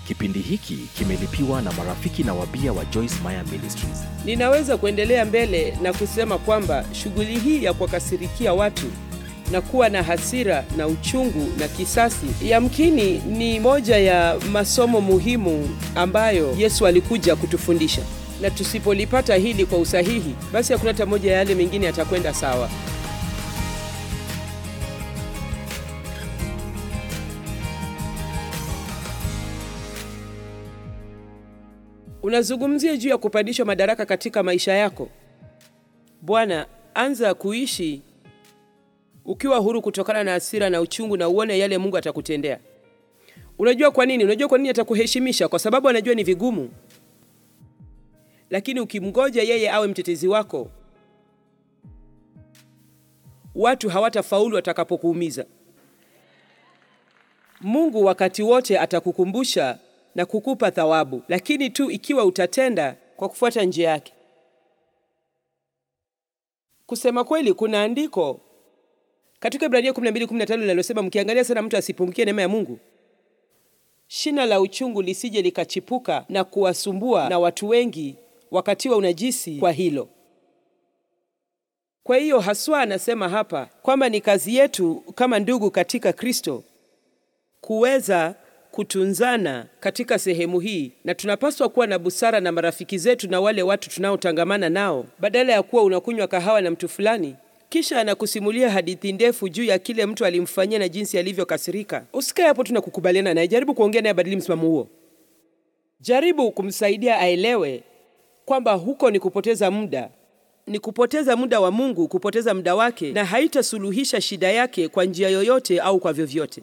Kipindi hiki kimelipiwa na marafiki na wabia wa Joyce Meyer Ministries. Ninaweza kuendelea mbele na kusema kwamba shughuli hii ya kuwakasirikia watu na kuwa na hasira na uchungu na kisasi yamkini ni moja ya masomo muhimu ambayo Yesu alikuja kutufundisha, na tusipolipata hili kwa usahihi, basi hakuna hata moja ya yale mengine yatakwenda sawa. Unazungumzia juu ya kupandishwa madaraka katika maisha yako. Bwana, anza kuishi ukiwa huru kutokana na hasira na uchungu, na uone yale Mungu atakutendea. Unajua kwa nini? Unajua kwa nini atakuheshimisha? Kwa sababu anajua ni vigumu, lakini ukimgoja yeye awe mtetezi wako, watu hawatafaulu watakapokuumiza. Mungu wakati wote atakukumbusha na kukupa thawabu, lakini tu ikiwa utatenda kwa kufuata njia yake. Kusema kweli, kuna andiko katika Ibrania 12:15 linalosema mkiangalia sana mtu asipungukie neema ya Mungu, shina la uchungu lisije likachipuka na kuwasumbua na watu wengi wakatiwa unajisi kwa hilo. Kwa hiyo haswa anasema hapa kwamba ni kazi yetu kama ndugu katika Kristo kuweza kutunzana katika sehemu hii, na tunapaswa kuwa na busara na marafiki zetu na wale watu tunaotangamana nao, badala ya kuwa unakunywa kahawa na mtu fulani kisha anakusimulia hadithi ndefu juu ya kile mtu alimfanyia na jinsi alivyokasirika. Usikae hapo tu na kukubaliana naye, jaribu kuongea naye, badili msimamo huo. Jaribu kumsaidia aelewe kwamba huko ni kupoteza muda, ni kupoteza muda wa Mungu, kupoteza muda wake, na haitasuluhisha shida yake kwa njia yoyote au kwa vyovyote.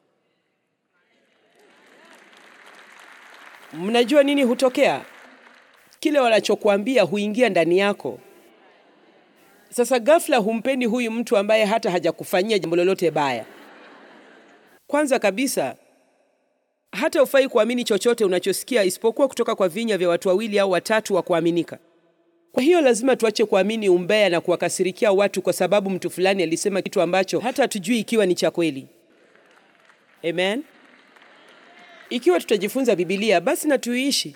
Mnajua nini hutokea? Kile wanachokuambia huingia ndani yako. Sasa ghafla humpendi huyu mtu ambaye hata hajakufanyia jambo lolote baya. Kwanza kabisa, hata ufai kuamini chochote unachosikia isipokuwa kutoka kwa vinywa vya watu wawili au watatu wa kuaminika. Kwa hiyo lazima tuache kuamini umbea na kuwakasirikia watu kwa sababu mtu fulani alisema kitu ambacho hata hatujui ikiwa ni cha kweli. Amen. Ikiwa tutajifunza Biblia basi na tuiishi.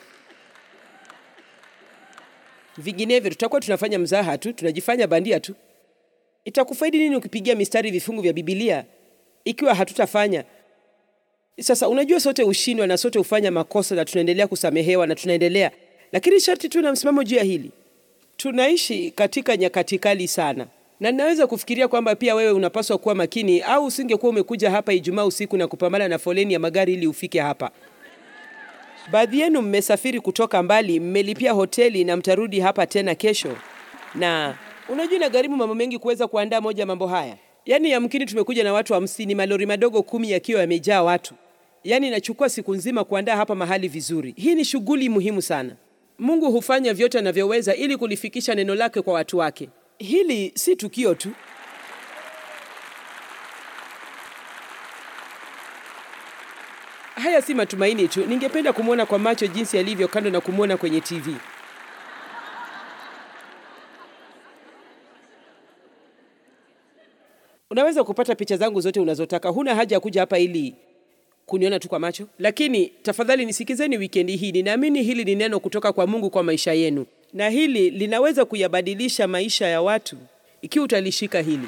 Vinginevyo tutakuwa tunafanya mzaha tu, tunajifanya bandia tu. Itakufaidi nini ukipigia mistari vifungu vya Biblia ikiwa hatutafanya? Sasa unajua, sote hushindwa na sote hufanya makosa na tunaendelea kusamehewa na tunaendelea, lakini sharti tu na msimamo juu ya hili. Tunaishi katika nyakati kali sana, na ninaweza kufikiria kwamba pia wewe unapaswa kuwa makini, au usingekuwa umekuja hapa Ijumaa usiku na kupambana na foleni ya magari ili ufike hapa. Baadhi yenu mmesafiri kutoka mbali, mmelipia hoteli na mtarudi hapa tena kesho, na unajua inagharimu mambo mengi kuweza kuandaa moja mambo haya. Yaani yamkini tumekuja na watu hamsini, malori madogo kumi yakiwa yamejaa watu. Yaani inachukua siku nzima kuandaa hapa mahali vizuri. Hii ni shughuli muhimu sana. Mungu hufanya vyote anavyoweza ili kulifikisha neno lake kwa watu wake. Hili si tukio tu. Haya si matumaini tu. Ningependa kumwona kwa macho jinsi alivyo, kando na kumwona kwenye TV. Unaweza kupata picha zangu zote unazotaka. Huna haja ya kuja hapa ili kuniona tu kwa macho, lakini tafadhali nisikizeni wikendi hii. Ninaamini hili ni neno kutoka kwa Mungu kwa maisha yenu, na hili linaweza kuyabadilisha maisha ya watu ikiwa utalishika hili.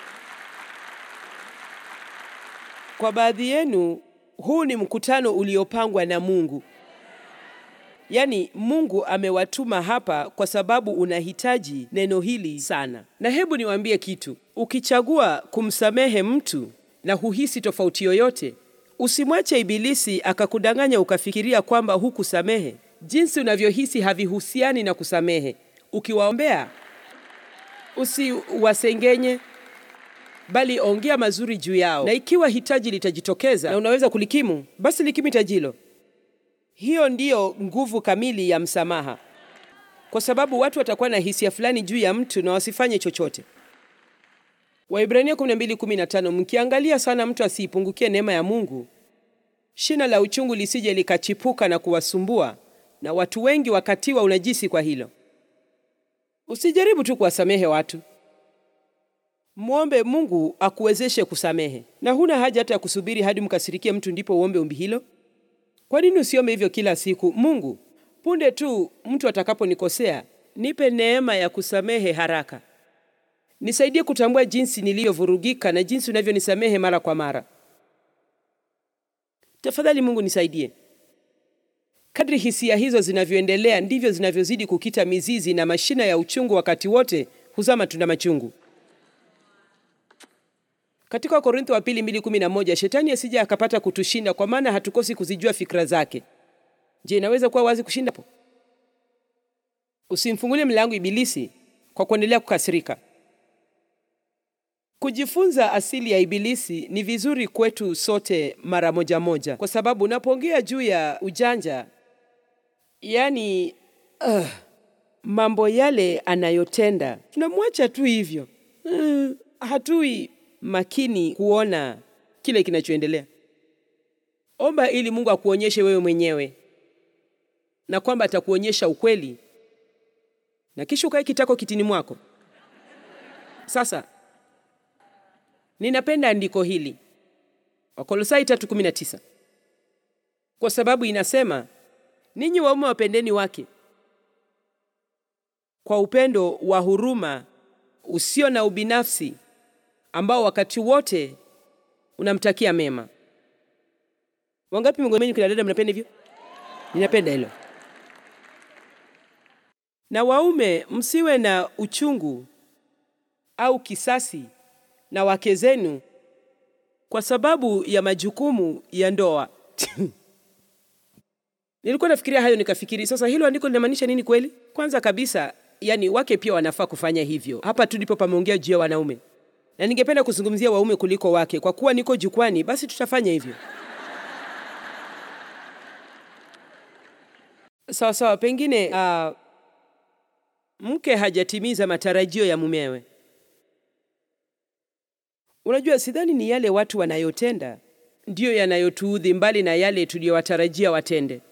Kwa baadhi yenu huu ni mkutano uliopangwa na Mungu. Yaani Mungu amewatuma hapa kwa sababu unahitaji neno hili sana. Na hebu niwaambie kitu, ukichagua kumsamehe mtu na huhisi tofauti yoyote, usimwache ibilisi akakudanganya ukafikiria kwamba hukusamehe. Jinsi unavyohisi havihusiani na kusamehe. Ukiwaombea, usiwasengenye bali ongea mazuri juu yao, na ikiwa hitaji litajitokeza na unaweza kulikimu, basi likimu hitaji hilo. Hiyo ndiyo nguvu kamili ya msamaha, kwa sababu watu watakuwa na hisia fulani juu ya mtu na wasifanye chochote. Waibrania 12:15, mkiangalia sana mtu asiipungukie neema ya Mungu, shina la uchungu lisije likachipuka na kuwasumbua na watu wengi wakatiwa unajisi kwa hilo. Usijaribu tu kuwasamehe watu Mwombe Mungu akuwezeshe kusamehe, na huna haja hata ya kusubiri hadi mkasirikie mtu ndipo uombe ombi hilo. Kwa nini usiombe hivyo kila siku? Mungu, punde tu mtu atakaponikosea, nipe neema ya kusamehe haraka. Nisaidie kutambua jinsi niliyovurugika na jinsi unavyonisamehe mara kwa mara. Tafadhali Mungu nisaidie. Kadri hisia hizo zinavyoendelea ndivyo zinavyozidi kukita mizizi na mashina ya uchungu wakati wote huzaa matunda machungu. Katika Wakorintho wa pili 2:11 shetani asije akapata kutushinda kwa maana hatukosi kuzijua fikra zake. Je, inaweza kuwa wazi kushinda hapo? Usimfungulie mlango ibilisi kwa kuendelea kukasirika. Kujifunza asili ya ibilisi ni vizuri kwetu sote mara moja moja, kwa sababu unapoongea juu ya ujanja, yani uh, mambo yale anayotenda tunamwacha tu hivyo uh, hatui makini kuona kile kinachoendelea. Omba ili Mungu akuonyeshe wewe mwenyewe na kwamba atakuonyesha ukweli, na kisha ukae kitako kitini mwako. Sasa ninapenda andiko hili Wakolosai 3:19 kwa sababu inasema, ninyi waume wapendeni wake kwa upendo wa huruma usio na ubinafsi ambao wakati wote unamtakia mema. Wangapi miongoni mwenu kina dada mnapenda hivyo? Ninapenda hilo. Na waume msiwe na uchungu au kisasi na wake zenu kwa sababu ya majukumu ya ndoa. Nilikuwa nafikiria hayo nikafikiri, sasa hilo andiko linamaanisha nini kweli? Kwanza kabisa, yani wake pia wanafaa kufanya hivyo. Hapa tu ndipo pameongea juu ya wanaume, na ningependa kuzungumzia waume kuliko wake. Kwa kuwa niko jukwani, basi tutafanya hivyo. Sawa sawa, pengine uh, mke hajatimiza matarajio ya mumewe. Unajua, sidhani ni yale watu wanayotenda ndiyo yanayotuudhi, mbali na yale tuliyowatarajia watende.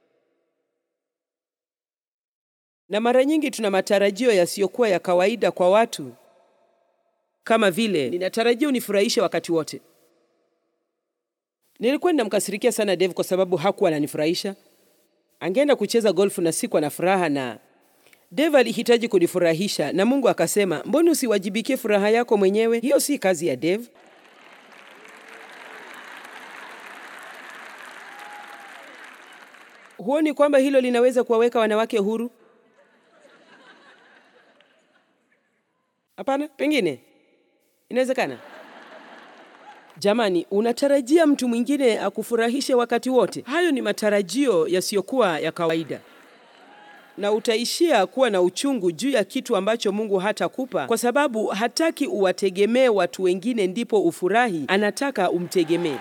Na mara nyingi tuna matarajio yasiyokuwa ya kawaida kwa watu, kama vile ninatarajia unifurahishe wakati wote. Nilikuwa ninamkasirikia sana Dave kwa sababu hakuwa ananifurahisha. Angeenda kucheza golfu na sikuwa na furaha, na Dave alihitaji kunifurahisha, na Mungu akasema, mbona usiwajibikie furaha yako mwenyewe? Hiyo si kazi ya Dave. Huoni kwamba hilo linaweza kuwaweka wanawake huru? Hapana, pengine inawezekana. Jamani, unatarajia mtu mwingine akufurahishe wakati wote? Hayo ni matarajio yasiyokuwa ya kawaida, na utaishia kuwa na uchungu juu ya kitu ambacho Mungu hatakupa, kwa sababu hataki uwategemee watu wengine ndipo ufurahi. Anataka umtegemee.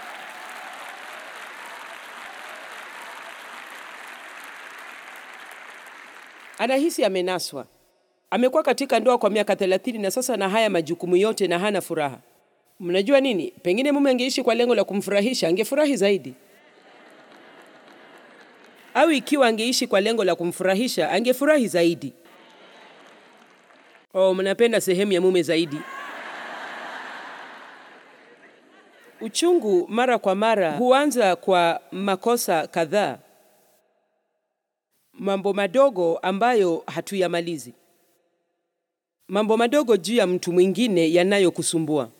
Anahisi amenaswa. Amekuwa katika ndoa kwa miaka thelathini na sasa na haya majukumu yote na hana furaha. Mnajua nini? Pengine mume angeishi kwa lengo la kumfurahisha, angefurahi zaidi. Au ikiwa angeishi kwa lengo la kumfurahisha, angefurahi zaidi. Oh, mnapenda sehemu ya mume zaidi. Uchungu mara kwa mara huanza kwa makosa kadhaa, mambo madogo ambayo hatuyamalizi, mambo madogo juu ya mtu mwingine yanayokusumbua.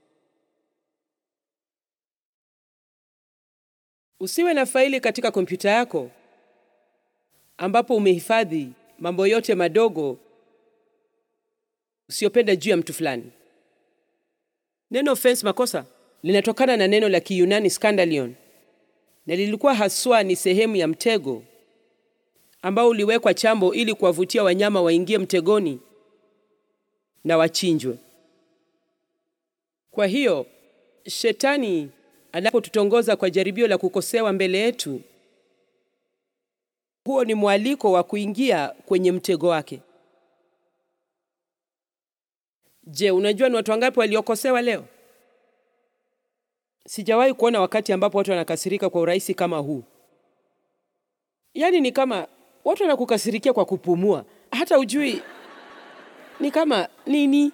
Usiwe na faili katika kompyuta yako ambapo umehifadhi mambo yote madogo usiyopenda juu ya mtu fulani. Neno offense, makosa, linatokana na neno la Kiyunani scandalion, na lilikuwa haswa ni sehemu ya mtego ambao uliwekwa chambo ili kuwavutia wanyama waingie mtegoni na wachinjwe. Kwa hiyo shetani anapotutongoza kwa jaribio la kukosewa mbele yetu, huo ni mwaliko wa kuingia kwenye mtego wake. Je, unajua ni watu wangapi waliokosewa leo? Sijawahi kuona wakati ambapo watu wanakasirika kwa urahisi kama huu. Yaani ni kama watu wanakukasirikia kwa kupumua, hata ujui ni kama nini.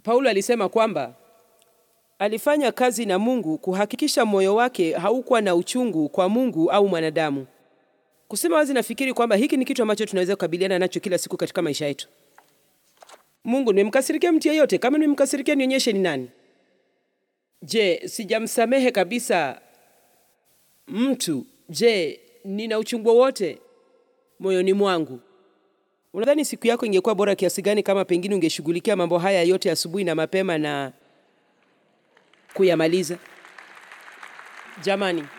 Paulo alisema kwamba alifanya kazi na Mungu kuhakikisha moyo wake haukuwa na uchungu kwa Mungu au mwanadamu. Kusema wazi, nafikiri kwamba hiki ni kitu ambacho tunaweza kukabiliana nacho kila siku katika maisha yetu. Mungu, nimemkasirikia mtu yeyote? Kama nimemkasirikia, nionyeshe ni nani. Je, sijamsamehe kabisa mtu? Je, nina uchungu wowote moyoni mwangu? Unadhani siku yako ingekuwa bora kiasi gani kama pengine ungeshughulikia mambo haya yote asubuhi na mapema na kuyamaliza? Jamani,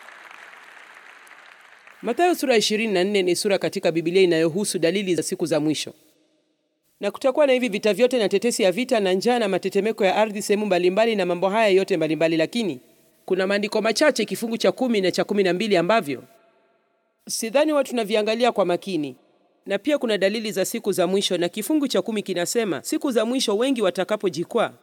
Mathayo sura 24 ni sura katika Biblia inayohusu dalili za siku za mwisho, na kutakuwa na hivi vita vyote na tetesi ya vita na njaa na matetemeko ya ardhi sehemu mbalimbali na mambo haya yote mbalimbali, lakini kuna maandiko machache, kifungu cha kumi na cha kumi na mbili ambavyo sidhani watu tunaviangalia kwa makini, na pia kuna dalili za siku za mwisho, na kifungu cha kumi kinasema siku za mwisho wengi watakapojikwaa,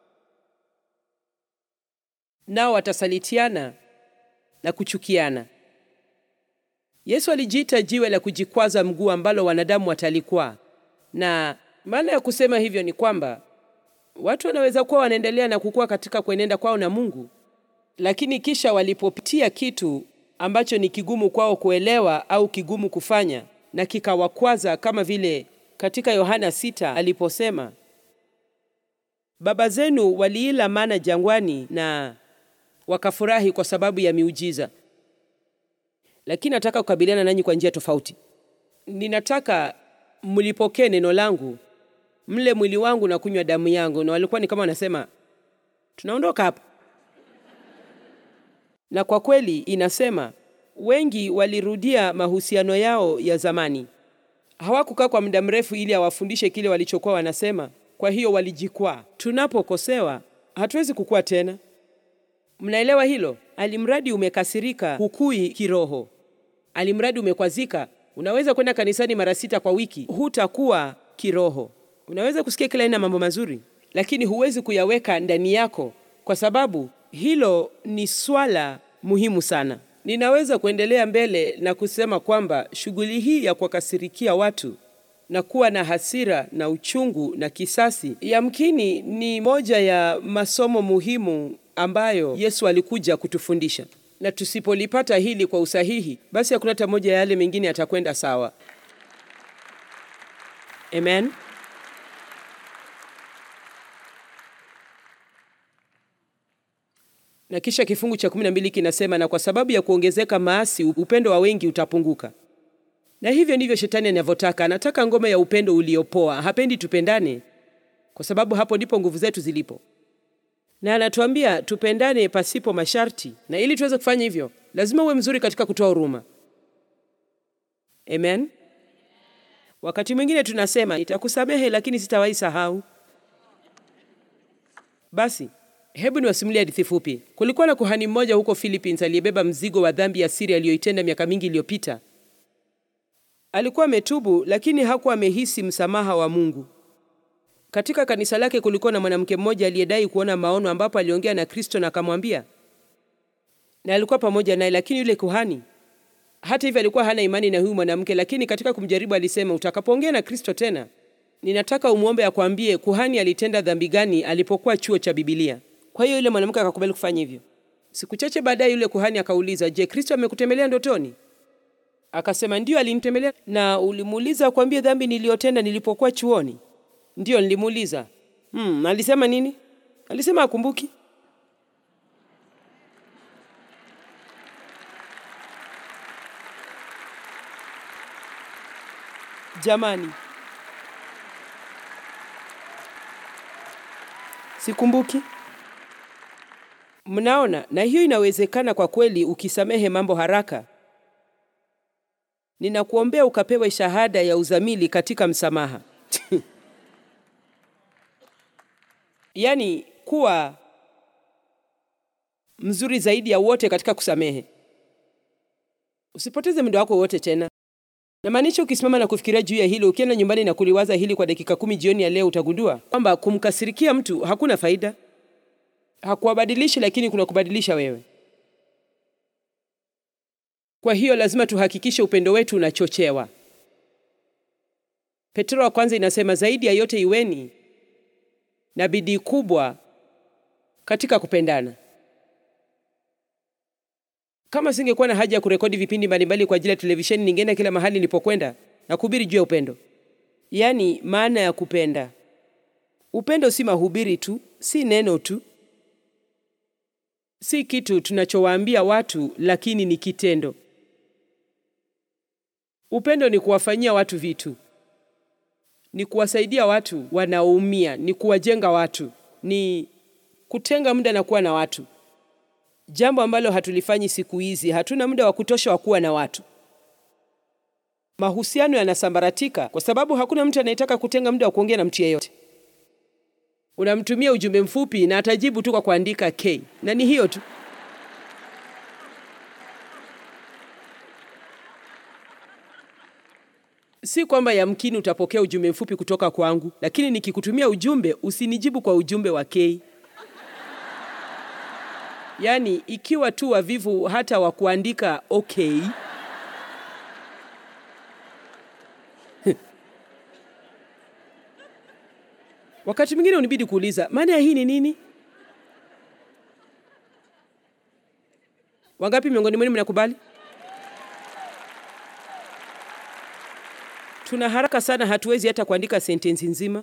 nao watasalitiana na kuchukiana. Yesu alijiita jiwe la kujikwaza mguu ambalo wanadamu watalikwaa, na maana ya kusema hivyo ni kwamba watu wanaweza kuwa wanaendelea na kukua katika kuenenda kwao na Mungu, lakini kisha walipopitia kitu ambacho ni kigumu kwao kuelewa au kigumu kufanya na kikawakwaza, kama vile katika Yohana sita aliposema, baba zenu waliila mana jangwani na wakafurahi kwa sababu ya miujiza. Lakini nataka kukabiliana nanyi kwa njia tofauti. Ninataka mlipokee neno langu, mle mwili wangu na kunywa damu yangu. Na walikuwa ni kama wanasema tunaondoka hapa, na kwa kweli inasema wengi walirudia mahusiano yao ya zamani. Hawakukaa kwa muda mrefu ili awafundishe kile walichokuwa wanasema. Kwa hiyo walijikwaa. Tunapokosewa hatuwezi kukua tena. Mnaelewa hilo? Alimradi umekasirika, hukui kiroho. Alimradi umekwazika, unaweza kwenda kanisani mara sita kwa wiki, hutakuwa kiroho. Unaweza kusikia kila aina mambo mazuri, lakini huwezi kuyaweka ndani yako, kwa sababu hilo ni swala muhimu sana. Ninaweza kuendelea mbele na kusema kwamba shughuli hii ya kuwakasirikia watu na kuwa na hasira na uchungu na kisasi, yamkini ni moja ya masomo muhimu ambayo Yesu alikuja kutufundisha, na tusipolipata hili kwa usahihi, basi hakuna hata moja ya yale mengine yatakwenda sawa. Amen. Na kisha kifungu cha kumi na mbili kinasema, na kwa sababu ya kuongezeka maasi, upendo wa wengi utapunguka. Na hivyo ndivyo shetani anavyotaka. Anataka ngome ya upendo uliopoa. Hapendi tupendane, kwa sababu hapo ndipo nguvu zetu zilipo, na anatuambia tupendane pasipo masharti. Na ili tuweze kufanya hivyo, lazima uwe mzuri katika kutoa huruma. Amen. Wakati mwingine tunasema nitakusamehe, lakini sitawahi sahau. Basi hebu niwasimulie hadithi fupi. Kulikuwa na kuhani mmoja huko Philippines aliyebeba mzigo wa dhambi ya siri aliyoitenda miaka mingi iliyopita. Alikuwa ametubu, lakini hakuwa amehisi msamaha wa Mungu. Katika kanisa lake kulikuwa na mwanamke mmoja aliyedai kuona maono, ambapo aliongea na Kristo na akamwambia, na alikuwa pamoja naye. Lakini yule kuhani hata hivyo alikuwa hana imani na huyu mwanamke, lakini katika kumjaribu alisema, utakapoongea na Kristo tena, ninataka umwombe akwambie kuhani alitenda dhambi gani alipokuwa chuo cha Bibilia. Kwa hiyo yule mwanamke akakubali kufanya hivyo. Siku chache baadaye yule kuhani akauliza, je, Kristo amekutembelea ndotoni? Akasema, ndiyo, alinitembelea. Na ulimuuliza akwambie dhambi niliyotenda nilipokuwa chuoni? Ndiyo, nilimuuliza. Hmm, alisema nini? Alisema akumbuki. Jamani, sikumbuki. Mnaona, na hiyo inawezekana kwa kweli ukisamehe mambo haraka. Ninakuombea ukapewe shahada ya uzamili katika msamaha. Yaani kuwa mzuri zaidi ya wote katika kusamehe. Usipoteze muda wako wote tena. Namaanisha ukisimama na kufikiria juu ya hilo, ukienda nyumbani na kuliwaza hili kwa dakika kumi jioni ya leo, utagundua kwamba kumkasirikia mtu hakuna faida. Hakuwabadilishi, lakini kuna kubadilisha wewe. Kwa hiyo lazima tuhakikishe upendo wetu unachochewa. Petro wa kwanza inasema zaidi ya yote iweni na bidii kubwa katika kupendana. Kama singekuwa na haja ya kurekodi vipindi mbalimbali kwa ajili ya televisheni, ningeenda kila mahali nilipokwenda na kuhubiri juu ya upendo, yaani maana ya kupenda. Upendo si mahubiri tu, si neno tu, si kitu tunachowaambia watu, lakini ni kitendo. Upendo ni kuwafanyia watu vitu, ni kuwasaidia watu wanaoumia, ni kuwajenga watu, ni kutenga muda na kuwa na watu, jambo ambalo hatulifanyi siku hizi. Hatuna muda wa kutosha wa kuwa na watu. Mahusiano yanasambaratika kwa sababu hakuna mtu anayetaka kutenga muda wa kuongea na mtu yeyote. Unamtumia ujumbe mfupi na atajibu tu kwa kuandika K, na ni hiyo tu. Si kwamba yamkini utapokea ujumbe mfupi kutoka kwangu, lakini nikikutumia ujumbe usinijibu kwa ujumbe wa K. Yaani, ikiwa tu wavivu hata wa kuandika okay. Wakati mwingine unibidi kuuliza maana ya hii ni nini? Wangapi miongoni mwenu mnakubali? Tuna haraka sana, hatuwezi hata kuandika sentensi nzima.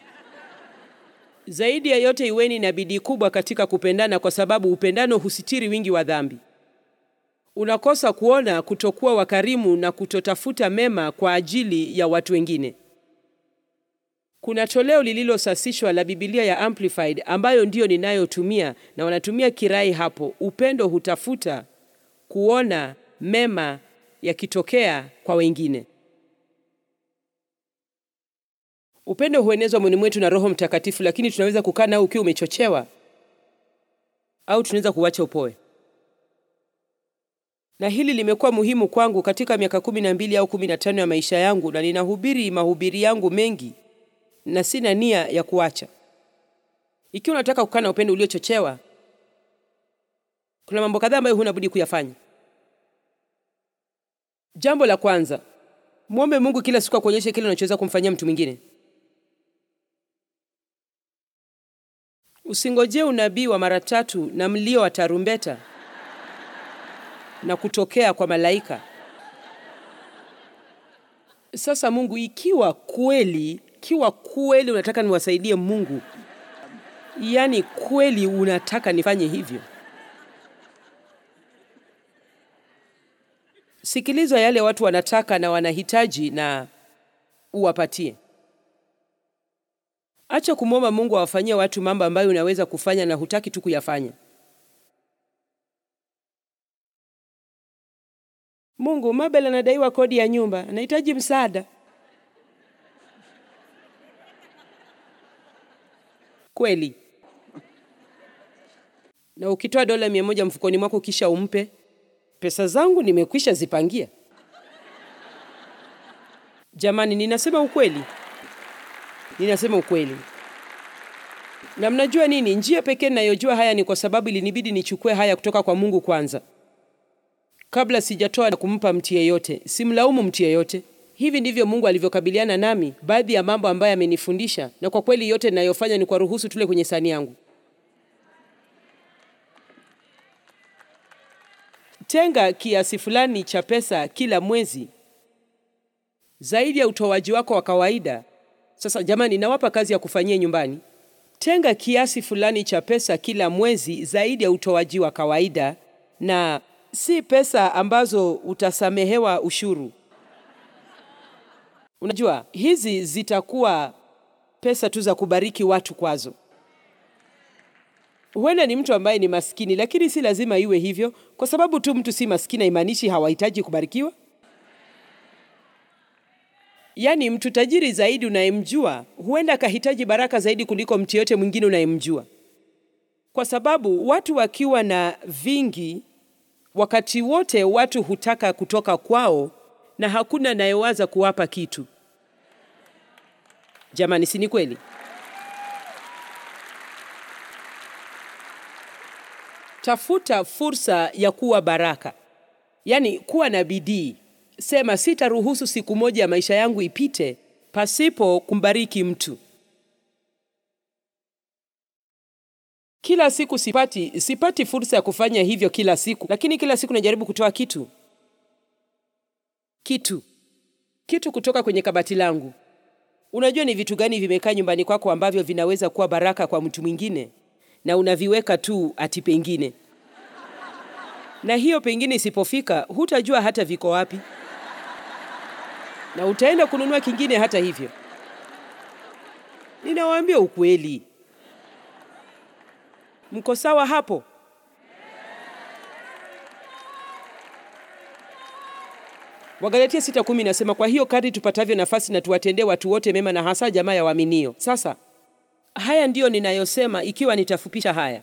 Zaidi ya yote, iweni na bidii kubwa katika kupendana, kwa sababu upendano husitiri wingi wa dhambi. Unakosa kuona kutokuwa wakarimu na kutotafuta mema kwa ajili ya watu wengine. Kuna toleo lililosasishwa la Biblia ya Amplified ambayo ndiyo ninayotumia na wanatumia kirai hapo. Upendo hutafuta kuona mema yakitokea kwa wengine. Upendo huenezwa mwili mwetu na Roho Mtakatifu, lakini tunaweza kukaa nao ukiwa umechochewa au tunaweza kuwacha upoe. Na hili limekuwa muhimu kwangu katika miaka kumi na mbili au kumi na tano ya maisha yangu, na ninahubiri mahubiri yangu mengi na sina nia ya kuacha. Ikiwa unataka kukaa na upendo uliochochewa, kuna mambo kadhaa ambayo huna budi kuyafanya. Jambo la kwanza, mwombe Mungu kila siku akuonyeshe kile unachoweza kumfanyia mtu mwingine. Usingojee unabii wa mara tatu na mlio wa tarumbeta na kutokea kwa malaika. Sasa Mungu, ikiwa kweli, ikiwa kweli unataka niwasaidie Mungu, yaani kweli unataka nifanye hivyo, sikiliza yale watu wanataka na wanahitaji na uwapatie. Acha kumwomba Mungu awafanyie watu mambo ambayo unaweza kufanya na hutaki tu kuyafanya. Mungu, Mabel anadaiwa kodi ya nyumba, anahitaji msaada. Kweli. Na ukitoa dola mia moja mfukoni mwako kisha umpe, pesa zangu nimekwisha zipangia. Jamani, ninasema ukweli, ninasema ukweli. Na mnajua nini? Njia pekee ninayojua haya ni kwa sababu ilinibidi nichukue haya kutoka kwa Mungu kwanza, kabla sijatoa na kumpa mtu yeyote. Simlaumu mtu yeyote. Hivi ndivyo Mungu alivyokabiliana nami, baadhi ya mambo ambayo amenifundisha, na kwa kweli yote ninayofanya ni kwa ruhusu tule kwenye sahani yangu. Tenga kiasi fulani cha pesa kila mwezi zaidi ya utoaji wako wa kawaida. Sasa jamani, nawapa kazi ya kufanyia nyumbani. Tenga kiasi fulani cha pesa kila mwezi zaidi ya utoaji wa kawaida, na si pesa ambazo utasamehewa ushuru. Unajua, hizi zitakuwa pesa tu za kubariki watu kwazo. Huenda ni mtu ambaye ni maskini, lakini si lazima iwe hivyo. Kwa sababu tu mtu si maskini haimaanishi hawahitaji kubarikiwa. Yaani, mtu tajiri zaidi unayemjua huenda akahitaji baraka zaidi kuliko mtu yote mwingine unayemjua, kwa sababu watu wakiwa na vingi, wakati wote watu hutaka kutoka kwao na hakuna anayewaza kuwapa kitu. Jamani, si ni kweli? Tafuta fursa ya kuwa baraka, yaani kuwa na bidii. Sema, sitaruhusu siku moja ya maisha yangu ipite pasipo kumbariki mtu. Kila siku sipati sipati fursa ya kufanya hivyo kila siku, lakini kila siku najaribu kutoa kitu kitu kitu kutoka kwenye kabati langu. Unajua ni vitu gani vimekaa nyumbani kwako ambavyo vinaweza kuwa baraka kwa mtu mwingine, na unaviweka tu ati pengine, na hiyo pengine isipofika, hutajua hata viko wapi, na utaenda kununua kingine hata hivyo. Ninawaambia ukweli, mko sawa hapo? Wagalatia 6:10 inasema, kwa hiyo kadri tupatavyo nafasi na tuwatendee watu wote mema, na hasa jamaa ya waaminio. Sasa haya ndiyo ninayosema, ikiwa nitafupisha haya,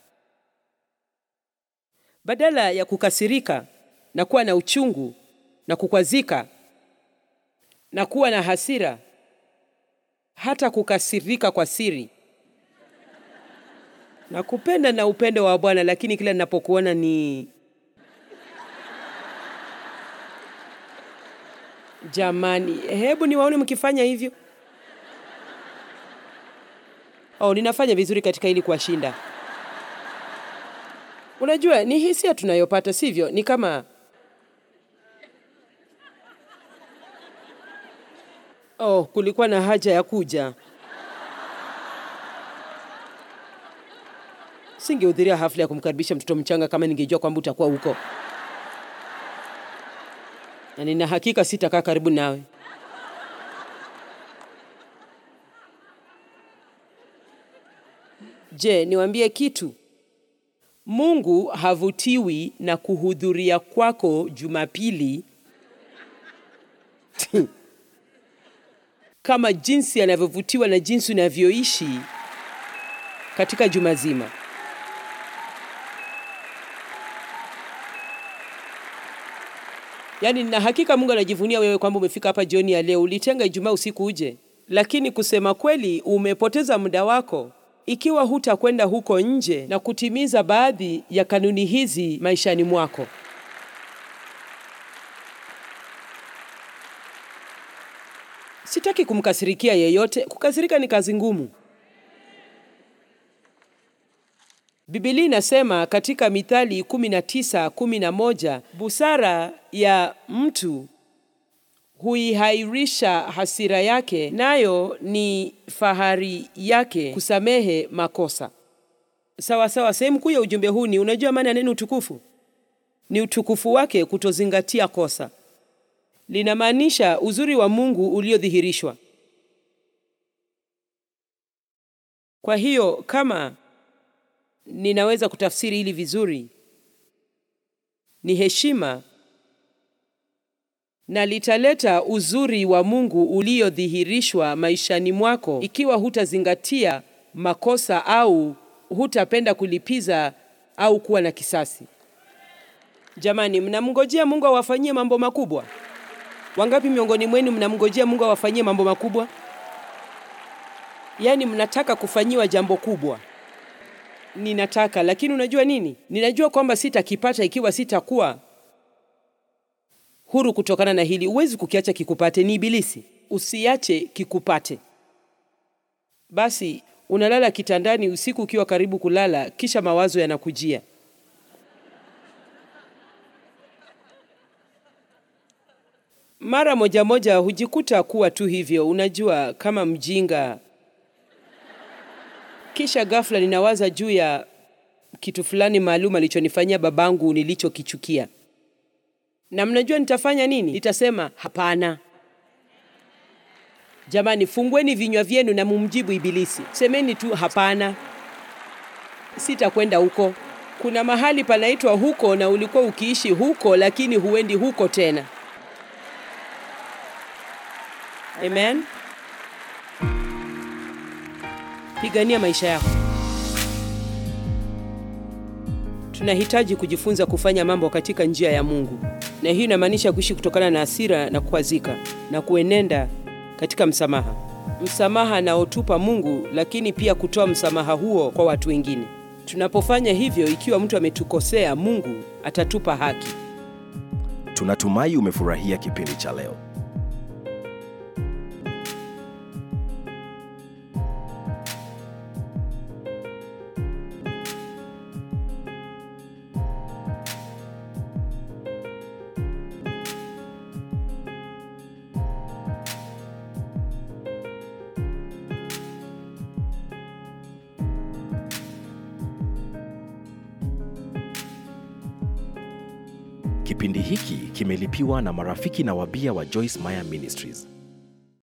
badala ya kukasirika na kuwa na uchungu na kukwazika na kuwa na hasira, hata kukasirika kwa siri na kupenda na upendo wa Bwana, lakini kila ninapokuona ni Jamani, hebu niwaone mkifanya hivyo. Oh, ninafanya vizuri katika ili kuwashinda. Unajua, ni hisia tunayopata, sivyo? Ni kama oh, kulikuwa na haja ya kuja. Singehudhuria hafla ya kumkaribisha mtoto mchanga kama ningejua kwamba utakuwa huko na nina hakika sitakaa karibu nawe. Je, niwaambie kitu? Mungu havutiwi na kuhudhuria kwako Jumapili kama jinsi anavyovutiwa na jinsi unavyoishi katika juma zima. Yaani na hakika Mungu anajivunia wewe kwamba umefika hapa jioni ya leo. Ulitenga Ijumaa usiku uje, lakini kusema kweli umepoteza muda wako ikiwa hutakwenda huko nje na kutimiza baadhi ya kanuni hizi maishani mwako. Sitaki kumkasirikia yeyote. Kukasirika ni kazi ngumu. Biblia inasema katika Mithali 19:11, busara ya mtu huihairisha hasira yake, nayo ni fahari yake kusamehe makosa. Sawa sawa. Sehemu kuu ya ujumbe huu ni unajua maana ya neno utukufu? Ni utukufu wake kutozingatia kosa. Linamaanisha uzuri wa Mungu uliodhihirishwa. Kwa hiyo kama ninaweza kutafsiri hili vizuri, ni heshima na litaleta uzuri wa Mungu uliodhihirishwa maishani mwako ikiwa hutazingatia makosa au hutapenda kulipiza au kuwa na kisasi. Jamani, mnamngojea Mungu awafanyie mambo makubwa? Wangapi miongoni mwenu mnamngojea Mungu awafanyie mambo makubwa? Yaani mnataka kufanyiwa jambo kubwa. Ninataka, lakini unajua nini? Ninajua kwamba sitakipata ikiwa sitakuwa huru kutokana na hili. Huwezi kukiacha kikupate, ni Ibilisi. Usiache kikupate. Basi unalala kitandani usiku ukiwa karibu kulala, kisha mawazo yanakujia. Mara moja moja hujikuta kuwa tu hivyo, unajua, kama mjinga. Kisha ghafla ninawaza juu ya kitu fulani maalum alichonifanyia babangu nilichokichukia. Na mnajua nitafanya nini? Nitasema hapana. Jamani, fungueni vinywa vyenu na mumjibu Ibilisi. Semeni tu hapana, sitakwenda huko. Kuna mahali panaitwa huko, na ulikuwa ukiishi huko, lakini huendi huko tena. Amen. Pigania maisha yako. Tunahitaji kujifunza kufanya mambo katika njia ya Mungu, na hii inamaanisha kuishi kutokana na hasira na kukwazika na kuenenda katika msamaha, msamaha anaotupa Mungu, lakini pia kutoa msamaha huo kwa watu wengine. Tunapofanya hivyo, ikiwa mtu ametukosea, Mungu atatupa haki. Tunatumai umefurahia kipindi cha leo. Kipindi hiki kimelipiwa na marafiki na wabia wa Joyce Meyer Ministries.